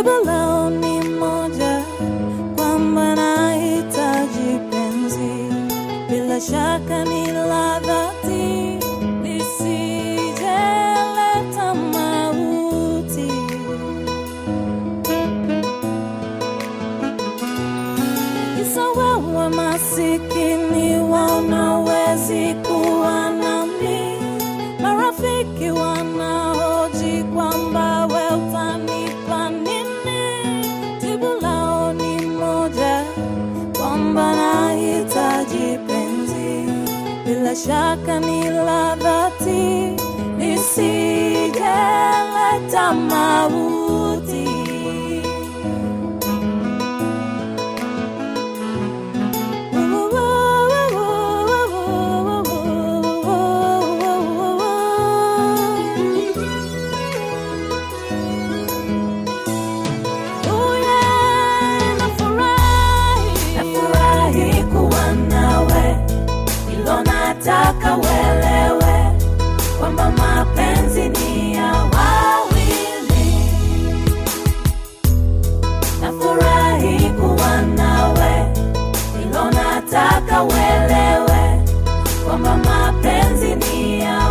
jibu lao ni moja, kwamba nahitaji penzi, bila shaka ni la dhati, lisijeleta mauti. Kisa wewe masikini wanawezi kuwa nami, marafiki wanahoji kwamba we utanipa nini, jibu lao ni moja, kwamba nahitaji penzi, bila shaka ni la dhati, lisijeleta mauti. Nafurahi kuwa nawe, ilo nataka uelewe kwamba mapenzi ni ya wawili. Nafurahi kuwa nawe, ilo nataka uelewe kwamba mapenzi ni ya